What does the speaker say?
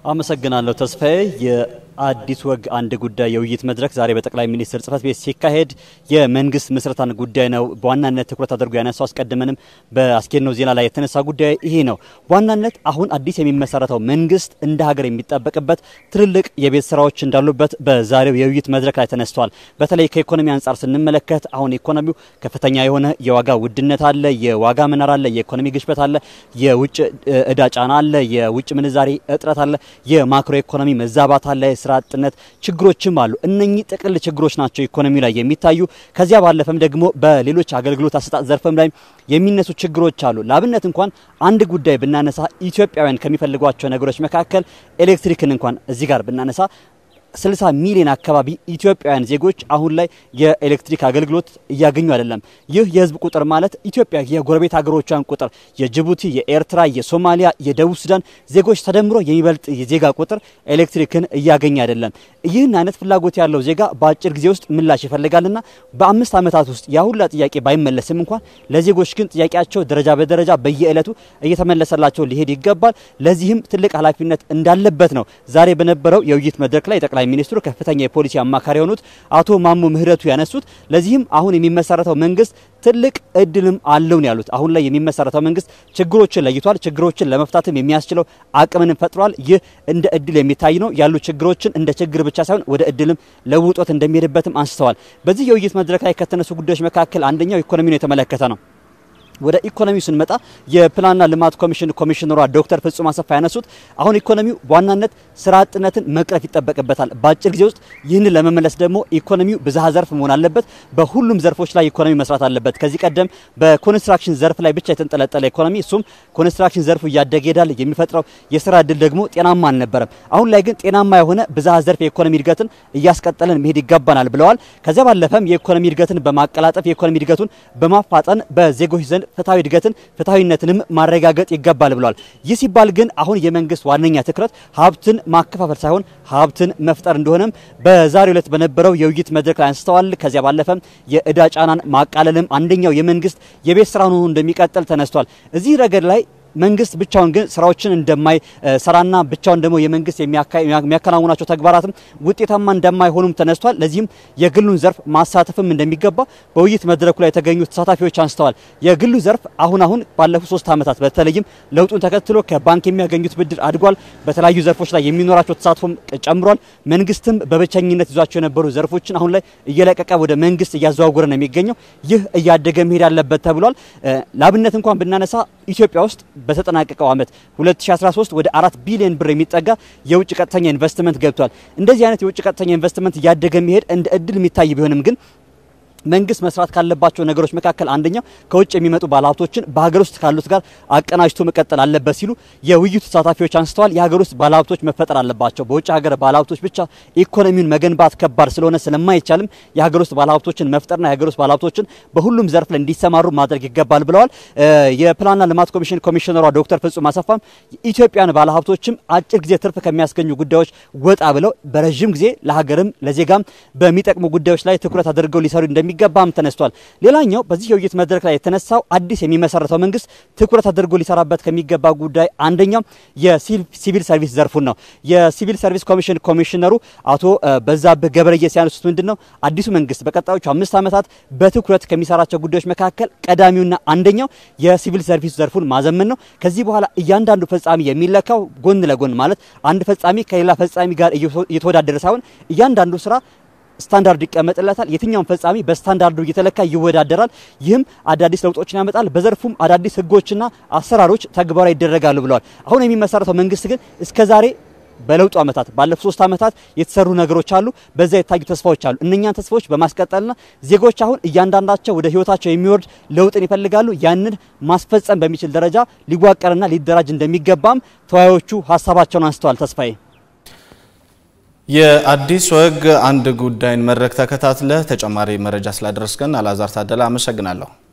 አመሰግናለሁ ተስፋዬ። የአዲስ ወግ አንድ ጉዳይ የውይይት መድረክ ዛሬ በጠቅላይ ሚኒስትር ጽህፈት ቤት ሲካሄድ የመንግስት ምስረታን ጉዳይ ነው በዋናነት ትኩረት አድርጎ ያነሳው። አስቀድመንም በአስኬድነው ዜና ላይ የተነሳ ጉዳይ ይሄ ነው። በዋናነት አሁን አዲስ የሚመሰረተው መንግስት እንደ ሀገር የሚጠበቅበት ትልልቅ የቤት ስራዎች እንዳሉበት በዛሬው የውይይት መድረክ ላይ ተነስተዋል። በተለይ ከኢኮኖሚ አንጻር ስንመለከት አሁን ኢኮኖሚው ከፍተኛ የሆነ የዋጋ ውድነት አለ፣ የዋጋ መናር አለ፣ የኢኮኖሚ ግሽበት አለ፣ የውጭ እዳ ጫና አለ፣ የውጭ ምንዛሬ እጥረት አለ፣ የማክሮ ኢኮኖሚ መዛባት አለ፣ የስራ አጥነት ችግሮችም አሉ። እነኚህ ጥቅል ችግሮች ናቸው ኢኮኖሚ ላይ የሚታዩ። ከዚያ ባለፈም ደግሞ በሌሎች አገልግሎት አሰጣጥ ዘርፍም ላይ የሚነሱ ችግሮች አሉ። ለአብነት እንኳን አንድ ጉዳይ ብናነሳ ኢትዮጵያውያን ከሚፈልጓቸው ነገሮች መካከል ኤሌክትሪክን እንኳን እዚህ ጋር ብናነሳ 60 ሚሊዮን አካባቢ ኢትዮጵያውያን ዜጎች አሁን ላይ የኤሌክትሪክ አገልግሎት እያገኙ አይደለም። ይህ የህዝብ ቁጥር ማለት ኢትዮጵያ የጎረቤት ሀገሮቿን ቁጥር የጅቡቲ፣ የኤርትራ፣ የሶማሊያ፣ የደቡብ ሱዳን ዜጎች ተደምሮ የሚበልጥ የዜጋ ቁጥር ኤሌክትሪክን እያገኘ አይደለም። ይህን አይነት ፍላጎት ያለው ዜጋ በአጭር ጊዜ ውስጥ ምላሽ ይፈልጋልና በአምስት ዓመታት ውስጥ ያሁላ ጥያቄ ባይመለስም እንኳን ለዜጎች ግን ጥያቄያቸው ደረጃ በደረጃ በየዕለቱ እየተመለሰላቸው ሊሄድ ይገባል። ለዚህም ትልቅ ኃላፊነት እንዳለበት ነው ዛሬ በነበረው የውይይት መድረክ ላይ ጠቅላይ ሚኒስትሩ ከፍተኛ የፖሊሲ አማካሪ የሆኑት አቶ ማሞ ምህረቱ ያነሱት። ለዚህም አሁን የሚመሰረተው መንግስት ትልቅ እድልም አለው ነው ያሉት። አሁን ላይ የሚመሰረተው መንግስት ችግሮችን ለይቷል። ችግሮችን ለመፍታትም የሚያስችለው አቅምንም ፈጥሯል። ይህ እንደ እድል የሚታይ ነው። ያሉ ችግሮችን እንደ ችግር ብቻ ሳይሆን ወደ እድልም ለውጦት እንደሚሄድበትም አንስተዋል። በዚህ የውይይት መድረክ ላይ ከተነሱ ጉዳዮች መካከል አንደኛው ኢኮኖሚውን የተመለከተ ነው። ወደ ኢኮኖሚው ስንመጣ የፕላንና ልማት ኮሚሽን ኮሚሽነሯ ዶክተር ፍጹም አሰፋ ያነሱት አሁን ኢኮኖሚው በዋናነት ስራ አጥነትን መቅረፍ ይጠበቅበታል። በአጭር ጊዜ ውስጥ ይህንን ለመመለስ ደግሞ ኢኮኖሚው ብዝሃ ዘርፍ መሆን አለበት። በሁሉም ዘርፎች ላይ ኢኮኖሚ መስራት አለበት። ከዚህ ቀደም በኮንስትራክሽን ዘርፍ ላይ ብቻ የተንጠለጠለ ኢኮኖሚ እሱም ኮንስትራክሽን ዘርፉ እያደገ ይሄዳል። የሚፈጥረው የስራ እድል ደግሞ ጤናማ አልነበረም። አሁን ላይ ግን ጤናማ የሆነ ብዝሃ ዘርፍ የኢኮኖሚ እድገትን እያስቀጠለን መሄድ ይገባናል ብለዋል። ከዚያ ባለፈም የኢኮኖሚ እድገትን በማቀላጠፍ የኢኮኖሚ እድገቱን በማፋጠን በዜጎች ዘንድ ፍትሐዊ እድገትን ፍትሐዊነትንም ማረጋገጥ ይገባል ብለዋል። ይህ ሲባል ግን አሁን የመንግስት ዋነኛ ትኩረት ሀብትን ማከፋፈል ሳይሆን ሀብትን መፍጠር እንደሆነም በዛሬው ዕለት በነበረው የውይይት መድረክ ላይ አንስተዋል። ከዚያ ባለፈም የእዳ ጫናን ማቃለልም አንደኛው የመንግስት የቤት ስራ ሆኖ እንደሚቀጥል ተነስቷል። እዚህ ረገድ ላይ መንግስት ብቻውን ግን ስራዎችን እንደማይሰራና ብቻውን ደግሞ የመንግስት የሚያከናውናቸው ተግባራትም ውጤታማ እንደማይሆኑም ተነስቷል። ለዚህም የግሉን ዘርፍ ማሳተፍም እንደሚገባ በውይይት መድረኩ ላይ የተገኙ ተሳታፊዎች አንስተዋል። የግሉ ዘርፍ አሁን አሁን ባለፉት ሶስት ዓመታት በተለይም ለውጡን ተከትሎ ከባንክ የሚያገኙት ብድር አድጓል። በተለያዩ ዘርፎች ላይ የሚኖራቸው ተሳትፎም ጨምሯል። መንግስትም በብቸኝነት ይዟቸው የነበሩ ዘርፎችን አሁን ላይ እየለቀቀ ወደ መንግስት እያዘዋወረ ነው የሚገኘው። ይህ እያደገ መሄድ አለበት ተብሏል። ለአብነት እንኳን ብናነሳ ኢትዮጵያ ውስጥ በተጠናቀቀው ዓመት 2013 ወደ አራት ቢሊዮን ብር የሚጠጋ የውጭ ቀጥተኛ ኢንቨስትመንት ገብቷል። እንደዚህ አይነት የውጭ ቀጥተኛ ኢንቨስትመንት እያደገ መሄድ እንደ እድል የሚታይ ቢሆንም ግን መንግስት መስራት ካለባቸው ነገሮች መካከል አንደኛው ከውጭ የሚመጡ ባለሀብቶችን በሀገር ውስጥ ካሉት ጋር አቀናጅቶ መቀጠል አለበት ሲሉ የውይይቱ ተሳታፊዎች አንስተዋል። የሀገር ውስጥ ባለሀብቶች መፈጠር አለባቸው። በውጭ ሀገር ባለሀብቶች ብቻ ኢኮኖሚውን መገንባት ከባድ ስለሆነ ስለማይቻልም የሀገር ውስጥ ባለሀብቶችን መፍጠርና የሀገር ውስጥ ባለሀብቶችን በሁሉም ዘርፍ ላይ እንዲሰማሩ ማድረግ ይገባል ብለዋል። የፕላንና ልማት ኮሚሽን ኮሚሽነሯ ዶክተር ፍጹም አሰፋም ኢትዮጵያን ባለሀብቶችም አጭር ጊዜ ትርፍ ከሚያስገኙ ጉዳዮች ወጣ ብለው በረዥም ጊዜ ለሀገርም ለዜጋም በሚጠቅሙ ጉዳዮች ላይ ትኩረት አድርገው ሊሰሩ እንደሚ ገባም ተነስቷል። ሌላኛው በዚህ የውይይት መድረክ ላይ የተነሳው አዲስ የሚመሰረተው መንግስት ትኩረት አድርጎ ሊሰራበት ከሚገባ ጉዳይ አንደኛው የሲቪል ሰርቪስ ዘርፉን ነው። የሲቪል ሰርቪስ ኮሚሽን ኮሚሽነሩ አቶ በዛብህ ገብረየ ሲያነሱት ምንድን ነው አዲሱ መንግስት በቀጣዮቹ አምስት ዓመታት በትኩረት ከሚሰራቸው ጉዳዮች መካከል ቀዳሚውና አንደኛው የሲቪል ሰርቪስ ዘርፉን ማዘመን ነው። ከዚህ በኋላ እያንዳንዱ ፈጻሚ የሚለካው ጎን ለጎን ማለት አንድ ፈጻሚ ከሌላ ፈጻሚ ጋር እየተወዳደረ ሳይሆን እያንዳንዱ ስራ ስታንዳርዱ ይቀመጥለታል። የትኛውን ፈጻሚ በስታንዳርዱ እየተለካ ይወዳደራል። ይህም አዳዲስ ለውጦችን ያመጣል። በዘርፉም አዳዲስ ህጎችና አሰራሮች ተግባራዊ ይደረጋሉ ብለዋል። አሁን የሚመሰረተው መንግስት ግን እስከዛሬ በለውጡ ዓመታት ባለፉት ሶስት ዓመታት የተሰሩ ነገሮች አሉ። በዛ የታዩ ተስፋዎች አሉ። እነኛን ተስፋዎች በማስቀጠልና ዜጎች አሁን እያንዳንዳቸው ወደ ህይወታቸው የሚወርድ ለውጥን ይፈልጋሉ። ያንን ማስፈጸም በሚችል ደረጃ ሊዋቀርና ሊደራጅ እንደሚገባም ተወያዮቹ ሀሳባቸውን አንስተዋል። ተስፋዬ የአዲስ ወግ አንድ ጉዳይን መድረክ ተከታትለ ተጨማሪ መረጃ ስላደረስከን አላዛር ታደለ አመሰግናለሁ።